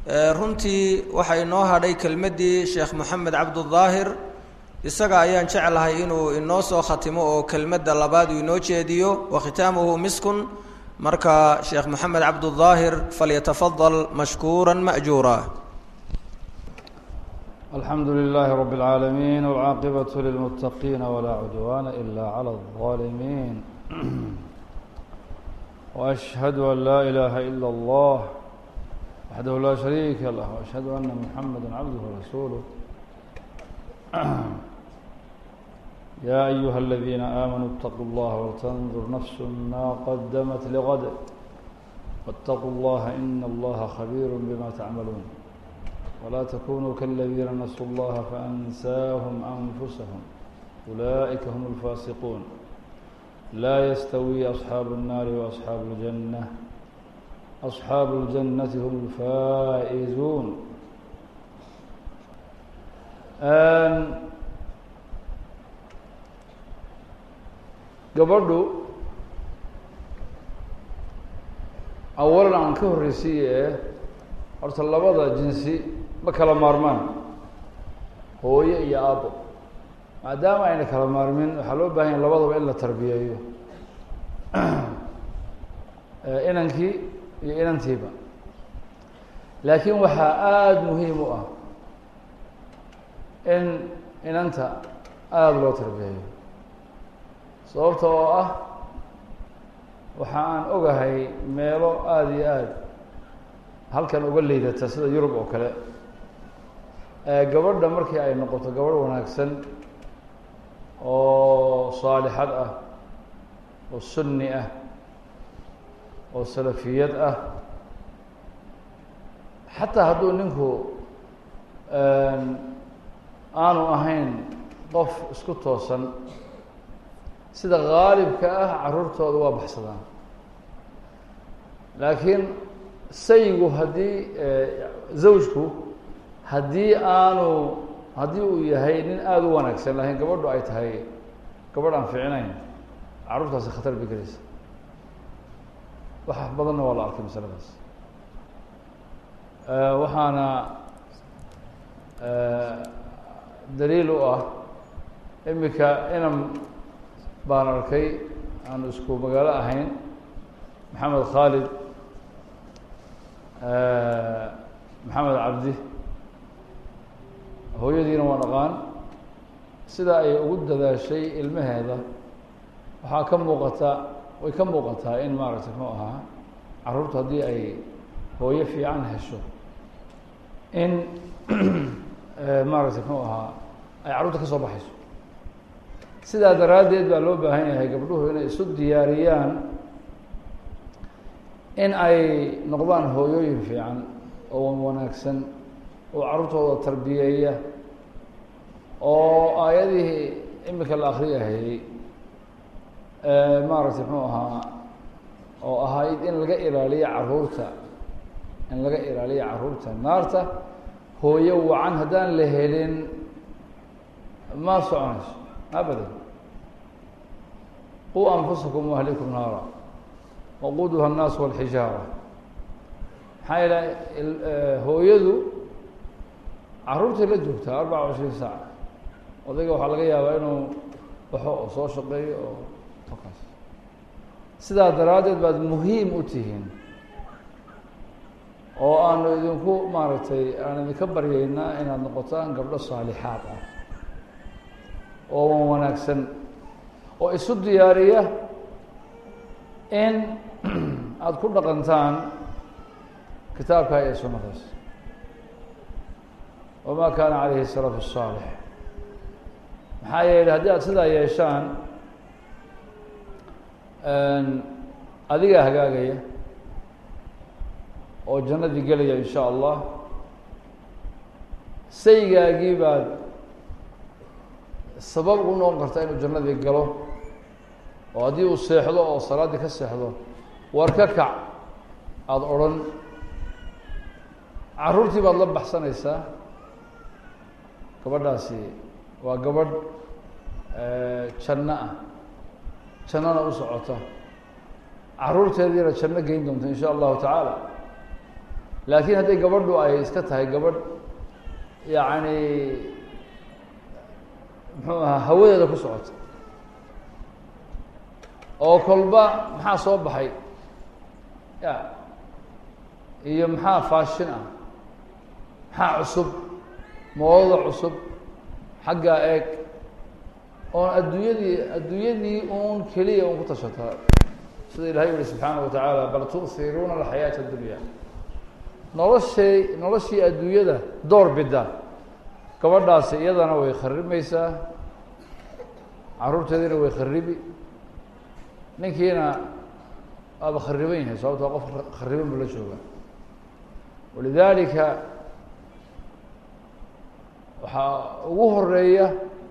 runtii waxaa inoo hadhay kelmaddii sheekh moxamed cabdudaahir isaga ayaan jeclahay inuu inoo soo khatimo oo kelmadda labaad uu inoo jeediyo wa khitaamuhu miskun marka sheekh moxamed cabdudaahir falyatafadal mashkuura ma'juura alxamdu lilaahi rab اlcaalamiin wاlcaaqibaة lilmuttaqiina walaa cudwaana ila clى الظaalimiin وأشhهadu an laa ilaaha ilا اllah waxdahu laa shariika lah وأشhهadu ana muxamada cabduh rasuuluh ya أyuha اladiina aamanuu اtaquu اllaha waltandur nafs ma qadamat lgad wاtaquu اllaha in اllaha khabiir bima tacmaluun wla tkunuu kaladiina nasuu اllaha faأnsaahum أnfusahum ulaئika hm اlfaasiquun laa yastawi asxaabu الnaari waasxaabu اljanة asxaabu اljannati hm اlfaa'izuun gabadhu awalan aan ka horreysiye horta labada jinsi ma kala maarmaan hooyo iyo aabo maadaama ayna kala maarmin waxaa loo bahan yahay labadaba in la tarbiyeeyo inankii iyo inantiiba laakiin waxaa aada muhiim u ah in inanta aada loo tarbiyeeyo sababta oo ah waxa aan ogahay meelo aada iyo aada halkan uga liidata sida yurub oo kale gabadha markii ay noqoto gabadh wanaagsan oo saalixad ah oo sunni ah oo salafiyad ah xataa hadduu ninku aanu ahayn qof isku toosan sida gaalibka ah carruurtooda waa baxsadaan laakiin saygu haddii zawjku haddii aanu haddii uu yahay nin aada u wanaagsan laakiin gabadhu ay tahay gabadh aan ficinayn carruurtaasi khatar bay gelaysa wax badanna waa la arkay masaladaas waxaana daliil u ah imika inan baan arkay aanu isku magaalo ahayn maxamed khaalid maxamed cabdi hooyadiina waan aqaan sida ay ugu dadaashay ilmaheeda waxaa ka muuqata way ka muuqataa in maaragtay muxuu ahaa carruurtu haddii ay hooyo fiican hesho in maaragtay muxuu ahaa ay carruurta ka soo baxayso sidaa daraaddeed baa loo baahan yahay gabdhuhu inay isu diyaariyaan in ay noqdaan hooyooyin fiican oo wanaagsan oo carruurtooda tarbiyeeya oo aayadihii imika la akriyahayey maaragtay muxuu ahaa oo ahayd in laga ilaaliyo carruurta in laga ilaaliyo carruurta naarta hooyo wacan haddaan la helin ma soconayso abadan quu anfusakum waahlikum naara waquuduha الnaas wاlxijaara maxaa yeele hooyadu carruurtay la joogtaa arbaca cishriin saaca odayga waxaa laga yaabaa inuu baxo oo soo shaqeeyo oo halkaas sidaa daraaddeed baad muhiim u tihiin oo aanu idinku maaragtay aan idinka baryaynaa inaad noqotaan gabdho saalixaad ah oo wanaagsan oo isu diyaariya in aada ku dhaqantaan kitaabka iyo sunnadaas wama kaana calayhi الsalaf الصaalix maxaa yeelay haddii aada sidaa yeeshaan adigaa hagaagaya oo jannadii gelaya in sha allah saygaagii baad sabab u noqon karta inuu jannadii galo oo haddii uu seexdo oo salaaddii ka seexdo war ka kac aada odrhan carruurtii baad la baxsanaysaa gabadhaasi waa gabadh janno ah jannona u socota carruurteediina janno geyn doonta in sha allahu tacaala laakiin hadday gabadhu ay iska tahay gabadh yacni muxuu ahaa hawadeeda ku socota oo kolba maxaa soo baxay ya iyo maxaa faashin ah maxaa cusub moodada cusub xaggaa eeg oon adduunyadii adduunyadii uun keliya un ku tashataa sida ilahay yihi subxaana wa tacaala bal tu'hiruuna alxayaata addunya noloshay noloshii adduunyada door bida gabadhaasi iyadana way kharimaysaa carruurteediina way kharibi ninkiina waaba khariban yahay sababto qof khariban buu la jooga walidaalika waxaa ugu horeeya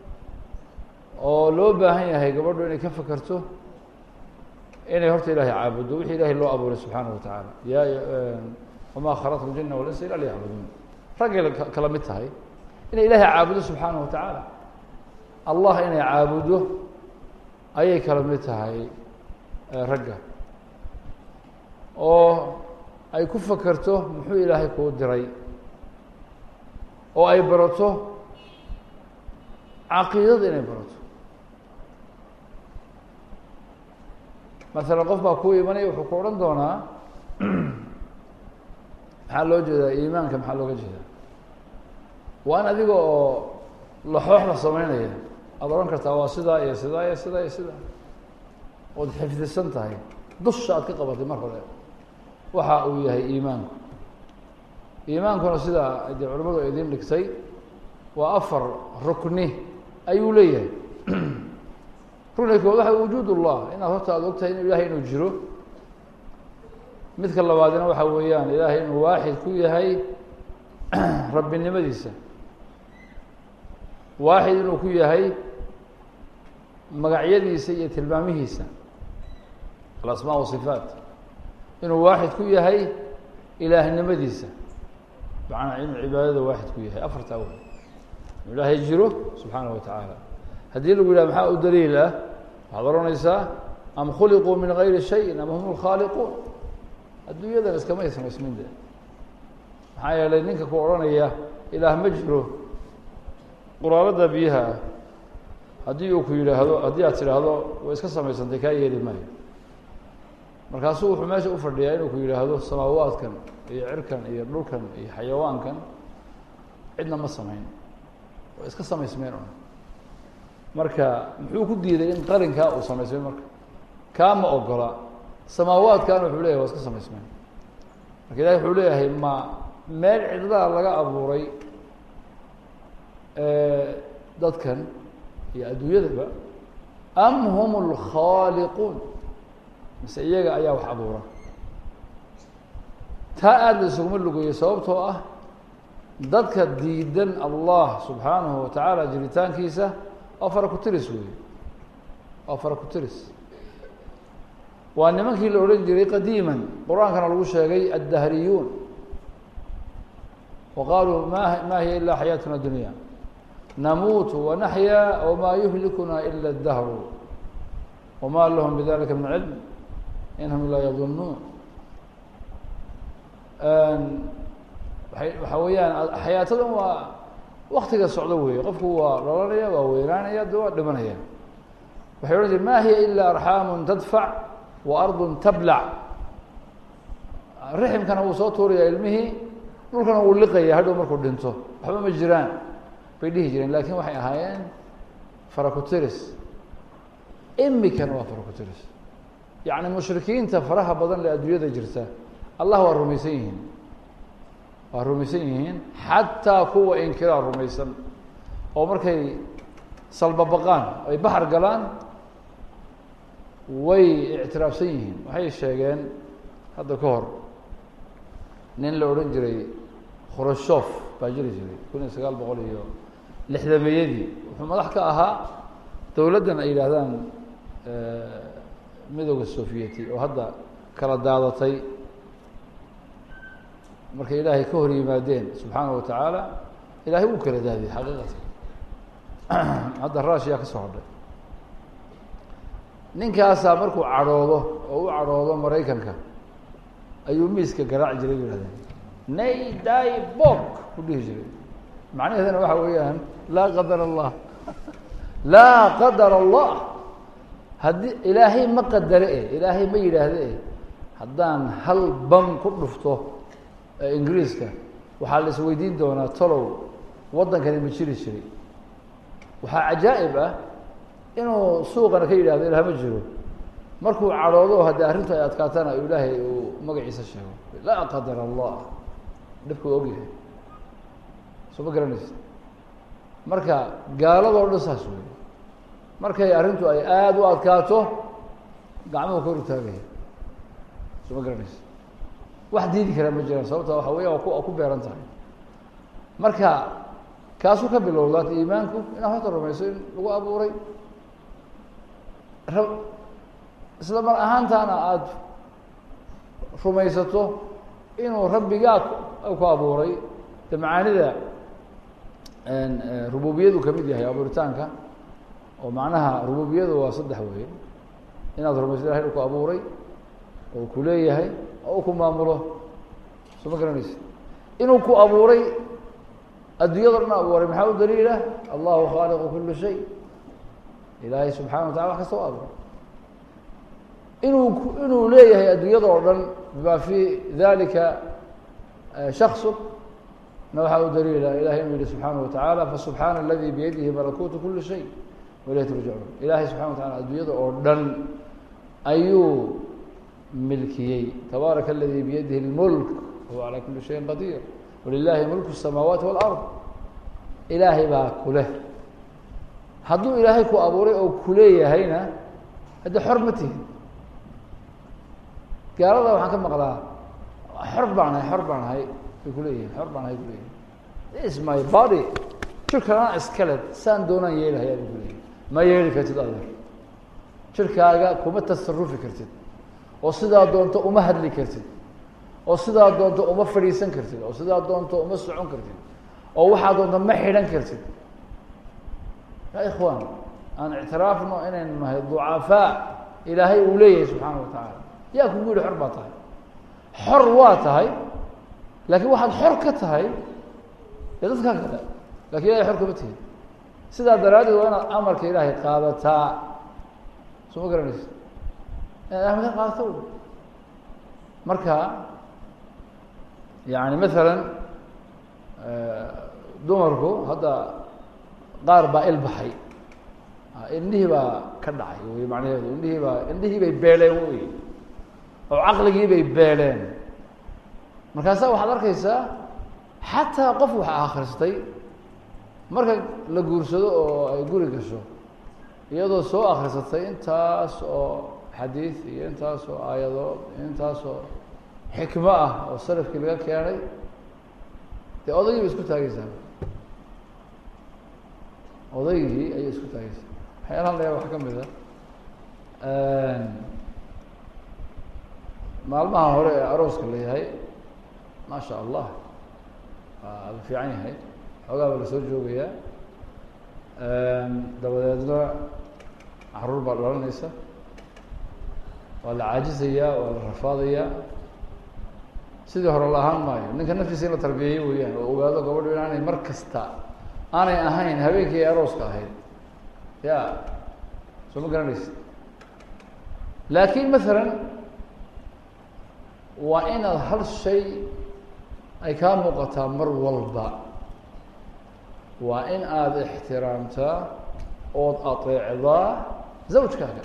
oo loo baahan yahay gabadhu inay ka fekerto inay horta ilahay caabuddo wixii ilahay loo abuuray subxaana wa tacaala ya wamaa khalaqtu ljina walinsa ila liyacbuduun raggay kala mid tahay inay ilaahay caabudo subxaana wa tacaala allah inay caabuddo ayay kala mid tahay ragga oo ay ku fekerto muxuu ilaahay kuu diray oo ay barato caqiidada inay barato masalan qof baa kuu imanaya wuxuu ku odhan doonaa maxaa loo jeedaa iimaanka maxaa looga jeedaa waa in adiga oo laxooxda sameynaya aada odhan kartaa waa sidaa iyo sidaa iyo sidaa iyo sidaa ood xifdisan tahay dusha aad ka qabatay mar hore waxa uu yahay iimaanku iimaankuna sidaa dee culimadu ay idiin dhigtay waa afar rukni ayuu leeyahay rukniga kood waxa wujuud ullah inaad horta aada ogtahay inu ilahay inuu jiro midka labaadina waxa weeyaan ilaahay inuu waaxid ku yahay rabbinimadiisa waaxid inuu ku yahay magacyadiisa iyo tilmaamihiisa alasmaa wasifaat inuu waaxid ku yahay ilaahnimadiisa macnaa inuu cibaadada waaxid ku yahay afartaa wey inuu ilaahay jiro subxaanaه wa tacaala haddii lagu yidhah maxaa u daliil ah waxaad ohanaysaa am khuliquu min gayri shayin am hum lkhaaliquun adduunyadan iskamay samaysmin de maxaa yeelay ninka ku odhanaya ilaah ma jiro quraalada biyaha ah haddii uu ku yidhaahdo haddii aad tidhaahdo way iska samaysantay kaa yeeli maayo markaasuu wuxuu meesha u fadhiyaa inuu ku yidhaahdo samaawaadkan iyo cirkan iyo dhulkan iyo xayawaankan cidna ma samayn way iska samaysmeen un marka muxuu ku diiday in qarinkaa uu samaysmay marka kaa ma ogola samaawaadkan wuxuu leyahay waa iska samaysmeen marka ilahi wuxuu leeyahay ma meel cidlaha laga abuuray dadkan iyo adduunyadaba am hum اlkhaaliquun mise iyaga ayaa wax abuura taa aada la isuguma lugeeyo sababtoo ah dadka diidan allah subxaanahu wa tacaala jiritaankiisa waa fara ku-tiris weeye waa fara ku-tiris waa nimankii la odhan jiray qadiiman qur-aankana lagu sheegay addahriyuun wa qaaluu ma ma hiya ila xayaatuna dunya namuutu wanaxyaa wmaa yuhlikuna ila اdahru wma lahum bidalika min cilm in hum ilaa yadunuun waay waxa weeyaan xayaatadan waa waktiga socdo weeye qofku waa dhalanaya waa weynaanaya de waa dhimanaya waxay odhan jire ma hiya ila arxaamu tadfac wa ardu tablac riximkana wuu soo tuuraya ilmihii dhulkana wuu liqaya hadhow markuu dhinto waxba ma jiraan bay dhihi jireen lakin waxay ahaayeen farakutiris imikana waa farakutiris yacni mushrikiinta faraha badan le adduunyada jirta allah waa rumaysan yihiin waa rumaysan yihiin xataa kuwa inkiraa rumaysan oo markay salbabaqaan ay baxar galaan way ictiraafsan yihiin waxay sheegeen hadda ka hor nin la odhan jiray khurashof baa jiri jiray kun iyo sagaal boqol iyo lixdameeyadii wuxuu madax ka ahaa dowladdan ay yidhaahdaan midooda sovieti oo hadda kala daadatay markay ilaahay ka hor yimaadeen subxaana wa tacaala ilahay wuu kala daadiyey xaqiiqatan hadda rushiya ka soo hodhay ninkaasaa markuu cadhoodo oo u cadhoodo maraykanka ayuu miiska garaaci jiray bu yihahdeen nay day bog ku dhihi jiray macnaheedana waxa weeyaan laa qadar allah laa qadar allah haddii ilaahay ma qadare e ilaahay ma yidhaahde e haddaan hal bam ku dhufto ingiriiska waxaa la isweydiin doonaa tolow waddankani ma jiri jiray waxaa cajaa'ib ah inuu suuqana ka yidhahdo ilaah ma jiro markuu cadhoodo haddii arrintu ay adkaatana ilaahay uu magaciisa sheego laa qadar allah dhibka u ogyahay soo ma garanaysa marka gaaladoo dhan saas wey markay arrintu ay aada u adkaato gacmuhu kor u taagaya soo ma garanaysa wax diidi karaa ma jiraan sababta waxa weya waa ku waa ku beeran tahay marka kaasuu ka bilowdaat iimaanku inaad horta rumayso in lagu abuuray ra isla mar ahaantaana aada rumaysato inuu rabbigaa ku abuuray de macaanida rububiyadu kamid yahay abuuritaanka oo macnaha rububiyadu waa saddex wey inaad rumayso ilahay inu ku abuuray oo ku leeyahay oo u ku maamulo soo ma garanaysa inuu ku abuuray adduunyado dhan abuuray maxaa u daliila allahu khaaliqu kuli shay ilaahay subxana wa tacala wax kasta u abuuray inuu inuu leeyahay adduunyada oo dhan bima fi dalika shaksu na waxaa u daliila ilahay inuu yihi subxaanaه wataعala fasubxaana aladi biyadihi malakuutu kuli shay waileyh turjacuun ilahay subxana wa tacala adduunyada oo dhan ayuu milkiyey tabaaraka aladi biyadihi اlmulk wahuwa calى kuli shayin qadir walilahi mulku الsamaawaati wاlard ilaahay baa kuleh hadduu ilaahay ku abuuray oo kuleeyahayna hadde xor ma tihin gaalada waxaan ka maqlaa xor baan ahay xor baan ahay bay kuleeyihin xor baan ahay kuleeyihin is my body jirkanaa iskale saan doonaan yeelahayaa bay kuleeyihin ma yeeli kartid adeer jirkaaga kuma tasarufi kartid oo sidaa doonto uma hadli kartid oo sidaa doonto uma fadhiisan kartid oo sidaa doonto uma socon kartid oo waxaa doonto ma xidhan kartid ya ikhwaan aan ictiraafno inaynu nahay ducafaa ilaahay uu leeyahay subxaana wa tacaala yaa kugu yihi xor baa tahay xor waa tahay laakiin waxaad xor ka tahay dee dadkaa kale lakin ilahay xor kama tihin sidaa daraaddeed waa inaad amarka ilaahay qaadataa soo ma garanaysa inaad amarka qaadato marka yani masalan dumarku hadda qaar baa ilbaxay indhihii baa ka dhacay wey macnaheedu indhihii baa indhihii bay beeleen wey oo caqligii bay beeleen markaasaa waxaad arkaysaa xataa qof wax akhristay marka la guursado oo ay guri gasho iyadoo soo akhrisatay intaas oo xadiid iyo intaas oo aayadood iyo intaas oo xikmo ah oo salafkii laga keenay dee odaygii bay isku taageysaa odaygii ayay isku taageysaa waxyaalahan layaa wax ka mid a maalmaha hore ee arooska la yahay maa sha allah waa la fiican yahay xoogaa baa lasoo joogayaa dabadeedna caruur baa dhalanaysa waa la caajisayaa waa la rafaadayaa sidii hore la ahaan maayo ninka naftiisa in la tarbiyeeyo weeyaan oo ogaado gabadhu inaanay mar kasta aanay ahayn habeenkii ay arooska ahayd ya soo ma garanaysa laakin masalan waa inaad hal shay ay kaa muuqataa mar walba waa in aada ixtiraamtaa ood ateecdaa zawjkaaga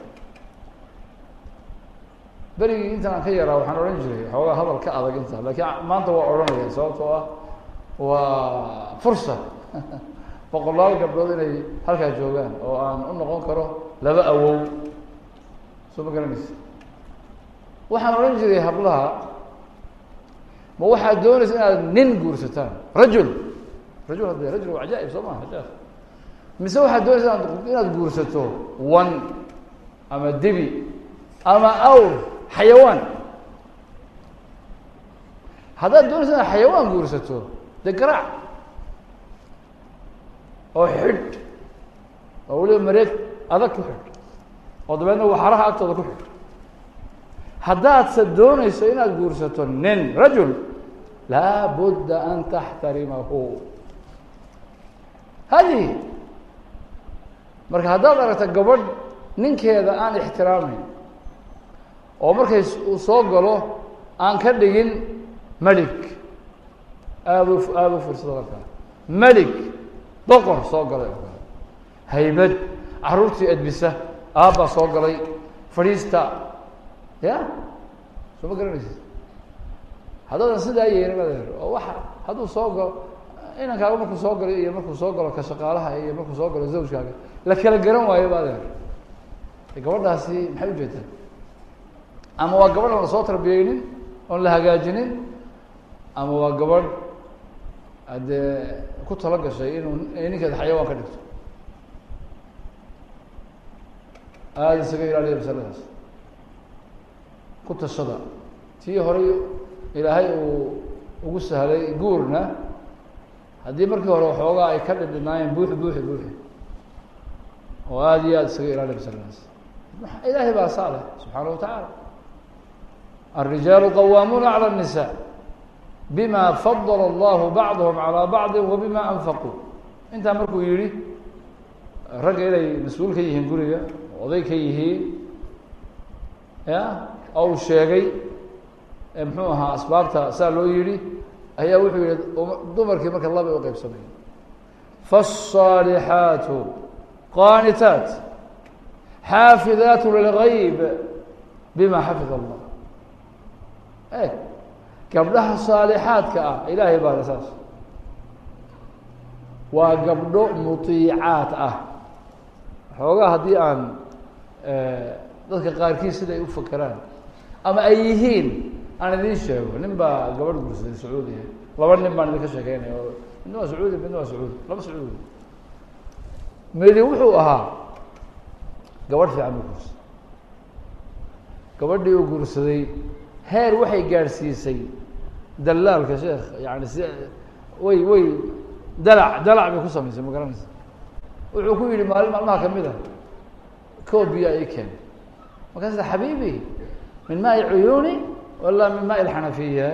berigii intan aan ka yaraa waxaan odhan jiray xoogaa hadal ka adag inta lakiin maanta waa odhanaya sababtoo ah waa fursa boqolaal gabdhood inay halkaa joogaan oo aan u noqon karo laba awow soo ma garanaysa waxaan odhan jiray hablaha ma waxaad doonaysa inaad nin guursataan rajul rajul hadde rajul waa cajaaib soo maha ajaab mise waxaad doonaysa inaad inaad guursato wan ama dibi ama awr xayawaan haddaad doonaysa inaad xayawaan guursato dee garaac oo xidh oo weliba mareeg adag ku xidh oo dabeedna waxaraha agtooda ku xidh haddaadse doonayso inaad guursato nin rajul laa budda an taxtarimahu hadihi marka haddaad aragta gabadh ninkeeda aan ixtiraamayn oo markay uu soo galo aan ka dhigin melig aada u aada u fiirsado markaa melig boqor soo galay oo kale haybad caruurtii edbisa aabbaa soo galay fadhiista ya soo ma garanaysid haddaadan sidaa yeelin adeer oo waxa hadduu soo galo inankaaga markuu soo galo iyo markuu soo galo ka shaqaalaha iyo markuu soo galo zawjkaaga la kala garan waayo ba adeer gabadhaasi maxay ujeedaa ama waa gabadh aan lasoo tarbiyeynin oon la hagaajinin ama waa gabadh haddee ku talo gashay inuu ninkeeda xayawaan ka dhigto aada isaga ilaaliya masaladaas ku tashada tii horay ilaahay uu ugu sahlay guurna haddii markii hore waxoogaa ay ka dhidhinaayeen buuxi buuxi buuxi oo aada iyo aada isaga ilaaliya masaladaas ilaahay baa saa leh subxaana wa tacaala الrijaalu qawaamuuna calى النisaa bima fadl اllahu bacdhm calى bacdi wa bima anfaquu intaa markuu yihi ragga inay mas-uul ka yihiin guriga oday ka yihiin ya ou sheegay muxuu ahaa asbaabta saa loo yihi ayaa wuxuu yihi dumarkii marka laba u qeybsamay faالصaalixaatu qaanitaat xaafidaat lilgayb bima xafid allah e gabdhaha saalixaadka ah ilaahay baana saas waa gabdho muiicaad ah xoogaa haddii aan dadka qaarkiis siday u fakeraan ama ay yihiin aan idiin sheego nin baa gabadh gursaday sacuudiya laba nin baan idinka sheekeynaya oo midna waa sacuudi midna waa sacuudi laba sacuudi midi wuxuu ahaa gabadh fiican u guursaday gabadhii uu guursaday heer waxay gaadhsiisay dalaalka sheekh yani si way way dalac dalac bay ku samaysay ma garanaysa wuxuu ku yihi maalin maalmaha kamid a koob biyo ay keen markaas xabiibi min maai cuyuuni wala min maai lxanafiya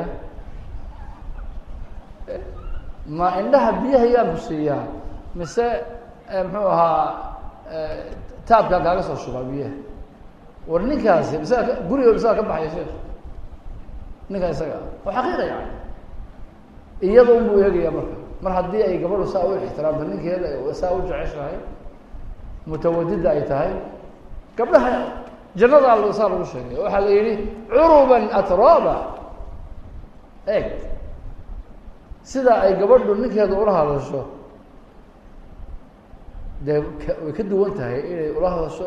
ma indhaha biyaha yaan ku siiyaa mise muxuu ahaa taabkaa kaaga soo shubaa biyaha war ninkaasi misaga guriga misaga ka baxaya sheekh ninkaa isaga ah oo xaqiiqa yani iyada un buu eegaya marka mar haddii ay gabadhu saa u ixtiraamto ninkeeda saa u jeceshahay mutawadida ay tahay gabdhaha jannada saa lagu sheegay waxaa la yihi curuban atraba eeg sida ay gabadhu ninkeeda ula hadasho dee way ka duwan tahay inay ula hadasho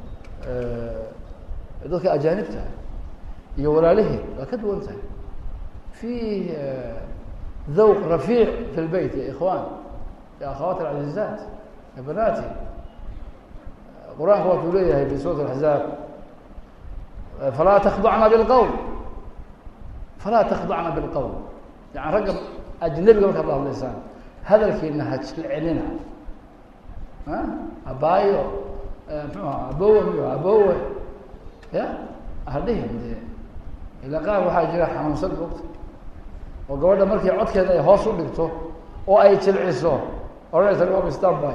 dadka ajaanibta iyo walaaliheed waa ka duwan tahay fi ذوق رفيع في البيت يا إخوان يا أخوات العزيزات يا بناتي قرآن هو توليه في سورة الأحزاب فلا تخضعن بالقول فلا تخضعن بالقول يعني رقم أجنبي قبل الله اللسان هذا الكلمة هتشلعننا ها أبايو أبوه ميو أبوه يا أهديهم دي إلا قال waxaa jira xanuunsan ogta oo gabadha markii codkeeda ay hoos u dhigto oo ay jilciso odhanaysa waa stanby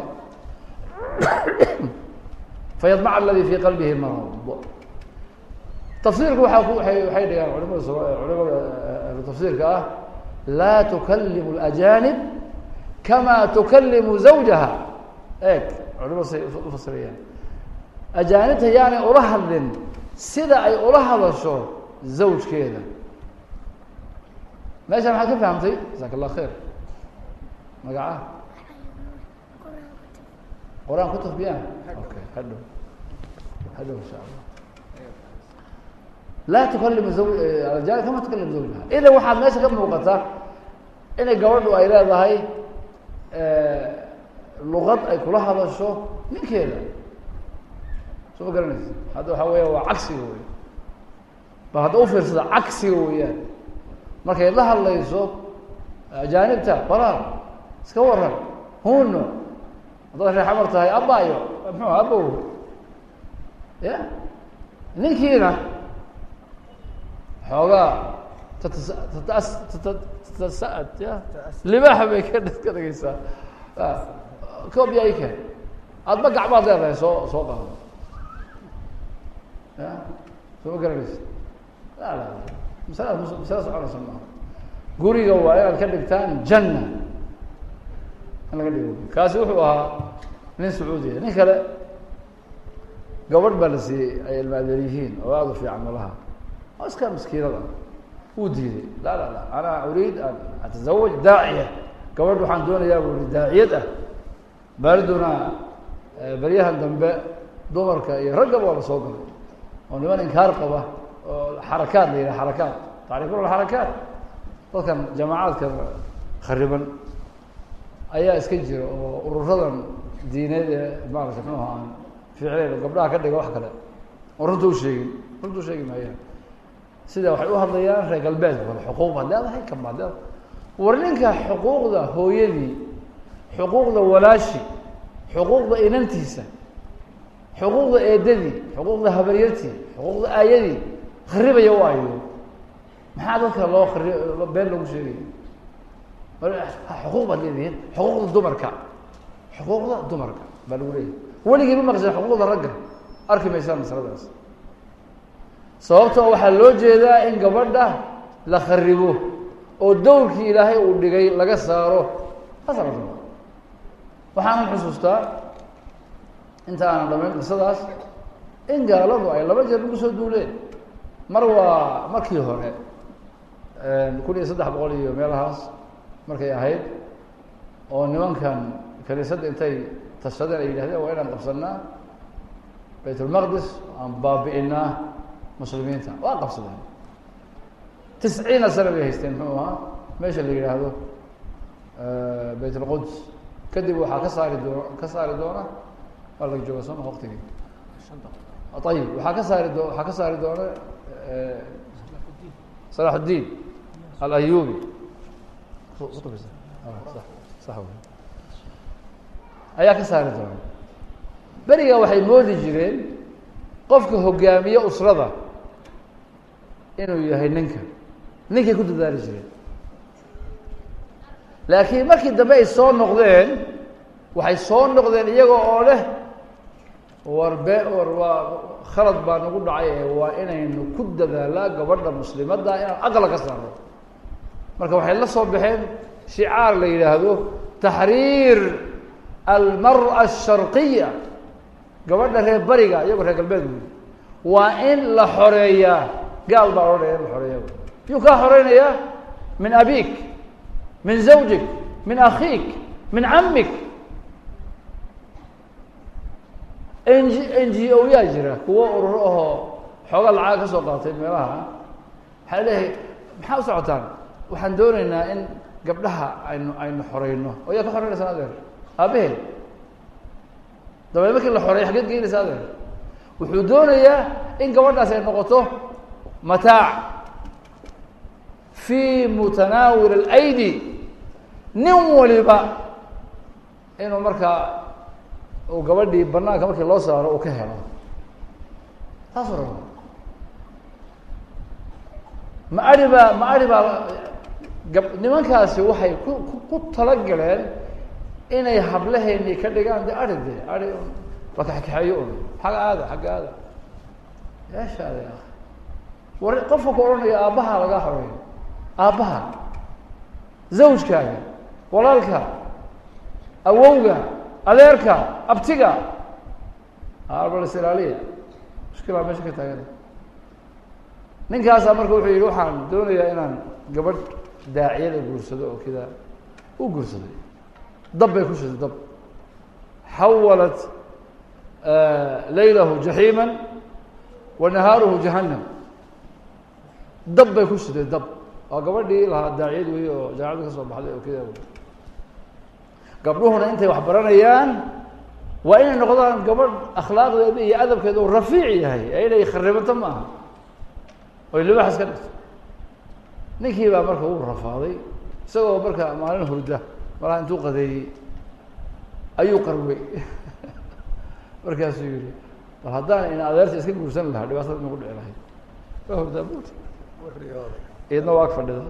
fayadmac aladi fi qalbihi marad tafsiirku waaa ku waay waxay dhigaan culimada culimada ahlu tafsiirka ah laa tukalimu اlajanib kama tukalimu zawjaha eeg culimadu say ufasirayaan ajaanibta yaanay ula hadlin sida ay ula hadasho zawjkeeda meesha maxaad ka fahamtay jasaaka allah khayr magaca qur-aan kutub biyaan okay hadhow hadhow insha allah laa tukalimu zaw aljaanib kama tukalimu zawjaha idan waxaad meesha ka muuqata inay gabadhu ay leedahay luqad ay kula hadasho ninkeeda soo ma garanaysa hadda waxaa weya waa cagsiga wey bal hadda ufiirsada cagsiga weeyaan markay la hadlayso ajaanibta balaar iska waran huno haddaad reexamar tahay abayo muxuu abow ya ninkiina xoogaa tatas tatas tata tatasa'ad ya libaaxa bay ka ka dhigaysaa koob yaa i keen aadba gacmaad leedahay soo soo qaado ya soo ma garanaysa la la masalada mus masala soconaysa maaha guriga waa inaad ka dhigtaan janna in laga dhigo kaasi wuxuu ahaa nin sacuudiya nin kale gabadh baa la siiyey ay ilmaadeer yihiin oo aada u fiican malaha oo iska maskiinada wuu diiday la la la ana uriid an atazawaj daaciya gabadh waxaan doonayaa bu uri daaciyad ah baariduna beryahan dambe dumarka iyo raggaba waa la soo galay oo niman inkaar qaba oo xarakaad la yidhaha xarakaad tacrifuna xarakaat dadkan jamaacadka khariban ayaa iska jira oo ururadan diineed ee maarata muxuuha aan ficleyn gabdhaha ka dhiga wax kale oo runta u sheegin runta u sheegi maayaan sida waxay u hadlayaan reer galbeedka kale xuquuq baad leedahay kan baad leedahay war ninka xuquuqda hooyadii xuquuqda walaashi xuquuqda inantiisa xuquuqda eedadii xuquuqda habaryartii xuquuqda aayadii kharibaya u ayo maxaa dadka loo khari been lagu sheegaya xuquuq baad leedihiin xuquuqda dumarka xuquuqda dumarka baa lagu leeyahay weligii ma maqseen xuquuqda ragga arki maysaan masaladaas sababtoo waxaa loo jeedaa in gabadha la kharibo oo dowrkii ilaahay uu dhigay laga saaro asal waxaanan xusuustaa inta aanan dhamayn qisadaas in gaaladu ay laba jeer lagu soo duuleen mar waa markii hore kun iyo saddex boqol iyo meelahaas markay ahayd oo nimankan kaniisadda intay tashadeen ay yidhahdeen waa inaan qabsanaa bayt ulmaqdis aan baabi'inaa muslimiinta waa qabsadeen tisciina sana bay haysteen muxuu ahaa meesha la yidhaahdo bayt ulquds kadib waxaa ka saari doon ka saari doona waa laga jooga sooma waktigii ayib waxaa ka saari doo waxaa ka saari doona salax uddiin alayubi ayaa ka saari doona beriga waxay moodi jireen qofka hogaamiye usrada inuu yahay ninka ninkay ku dadaali jireen laakiin markii dambe ay soo noqdeen waxay soo noqdeen iyaga oo leh war be war waa khalad baa nagu dhacay ee waa inaynu ku dadaalaa gabadha muslimadda inaan aqla ka saarno marka waxay la soo baxeen shicaar la yidhaahdo taxriir almara asharqiya gabadha reer bariga iyagoo reer galbeed wey waa in la xoreeyaa gaal baa odhanaya in la xoreeya yuu kaa xoreynayaa min abik min zawjik min akhiik min camik n g n g o yaa jira kuwo ururo ahoo xooga lacag ka soo qaatay meelaha waxaa leeyahay maxaa u socotaan waxaan dooneynaa in gabdhaha aynu aynu xoreyno oo yaa ka xoreynaysaa adeer aabaheed dabeed markii la xoreeyo xageed geynaysa adeer wuxuu doonayaa in gabadhaas ay noqoto mataac fi mutanaawil alaydi nin waliba inuu markaa uu gabadhii banaanka markii loo saaro uu ka helo taasuu raba ma ari baa ma ari baa gab nimankaasi waxay ku ku talagaleen inay hablaheeni ka dhigaan de ari de ari un la kaxkaxeeyo un xagga aada xagga aada yeeshaade ah war qofka ku odhanaya aabbaha lagaa xoreeyo aabbaha zawjkaaga walaalka awowga adeerka abtiga arbals ilaaliya mushkilaa meesha ka taagan ninkaasaa marka wuxuu yihi waxaan doonayaa inaan gabadh daaciyada guursado oo kida u guursaday dab bay ku shiday dab xawalat laylahu jaxiima wa nahaaruhu jahannam dab bay ku shiday dab waa gabadhii lahaa daaciyad wey oo jaamacadda ka soo baxday oo kida gabdhuhuna intay wax baranayaan waa inay noqdaan gabadh akhlaaqdeeda iyo adabkeeda uu rafiic yahay ee inay kharibato ma aha oy libaxas ka dhigto ninkii baa marka uu rafaaday isagoo marka maalin hurda malaha intuu qadeeyey ayuu qarwey markaasuu yihi bal haddaan ina adeerta iska guursan lahaa dhibaatada nagu dhici lahayd waa hurdaa buut iyadna waa ag fadhida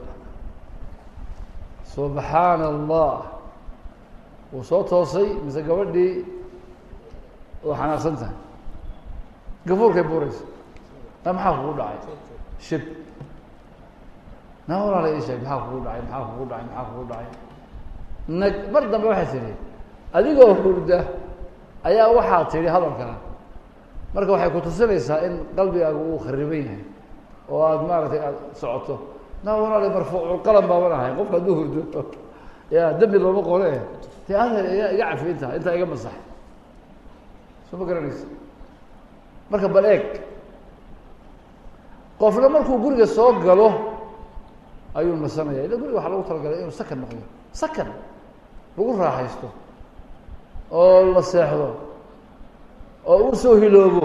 subxaana allah wuu soo toosay mise gabadhii oo xanaaqsan tahay gafuurkay buuraysa na maxaa kugu dhacay shib na walaala ii sheeg maxaa kugu dhacay maxaa kugu dhacay maxaa kugu dhacay nag mar dambe waxay tidhi adigoo hurda ayaa waxaa tidhi hadalkaa marka waxay ku tusinaysaa in qalbigaagu uu khariban yahay oo aada maaragtay aada socoto na walaala marfuuculqalam baaban ahay qofka hadduu hurdo ya dembi looma qole de ada ya iga cafiinta intaa iga masax soo ma garanaysa marka bal eeg qofna markuu guriga soo galo ayuu nasanaya ila guriga waxaa lagu talagalay inuu sakan noqdo sakan lagu raaxaysto oo la seexdo oo uu soo hiloobo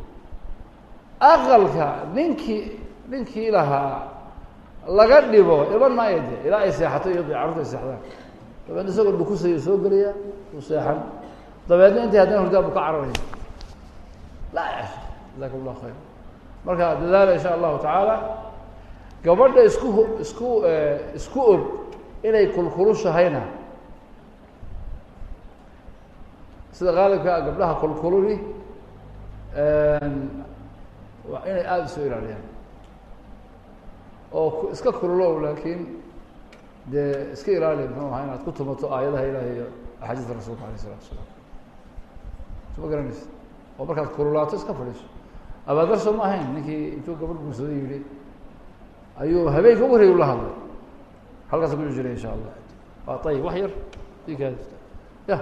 aqalka ninkii ninkii lahaa laga dhibo iban maayo de ilaa ay seexato iyo carurta ay seexdaan dabeedna isagoo dhukusaya soo gelaya uu seexan dabeedna intay haddana hurdaan bu ka cararaya laa yasha jazakum llahu khayr marka dadaala insha allahu tacaala gabadha isku isku isku og inay kulkulushahayna sida qaalibka a gabdhaha kulkululi waa inay aada isoo ilaaliyaan oo iska kululow laakiin dee iska ilaali muxuu ahaa inaad ku tumato aayadaha ilahi iyo axaadiista rasuulka alayh isalatu asalaam soo ma garanaysa oo markaad kululaato iska fadhiiso abaadar soo ma ahayn ninkii intuu gabadh guursado yihi ayuu habeenka u horey ula hadlay halkaasa ku jiray insha allah waa ayib wax yar ika ya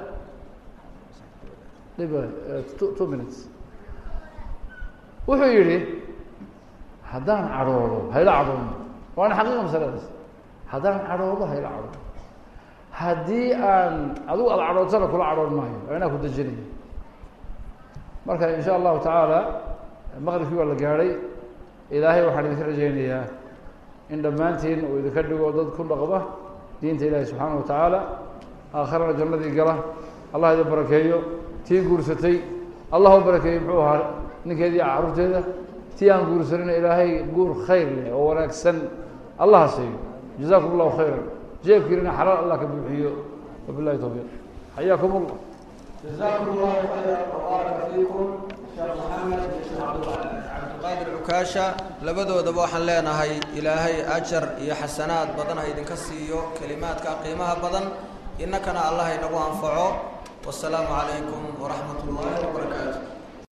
dhib two two minutes wuxuu yihi haddaan cadhoodo hayla cadhoono waana xaqiiqa masaladaas haddaan cadhoodo hayla cadhoono haddii aan adigu aada cadhootana kula cadhoon maayo waa inaa ku dejinaya marka in sha allahu tacaala maqribkii waa la gaadhay ilaahay waxaan idinka rajaynayaa in dhammaantiin uu idinka dhigo dad ku dhaqba diinta ilaahi subxaana wa tacaala aakharana jannadii gala allah idin barakeeyo tii guursatay allah u barakeeyo muxuu ahaa ninkeedii carruurteeda tii aan guursanina ilaahay guur khayr leh oo wanaagsan allaha siiyo jazakum allahu khayra jeebkiinina xalaal allah ka buuxiyo wabilahi towfiiq xayaakum allah jazakum allahu khayra wbaaraka fiikum sheekh maxamed iyo sheekh cabdilqaadir cukaasha labadoodaba waxaan leenahay ilaahay ajar iyo xasanaad badan ha idinka siiyo kelimaadka qiimaha badan innakana allah inagu anfaco wasalaamu calaykum waraxmat ullaahi wabarakaatu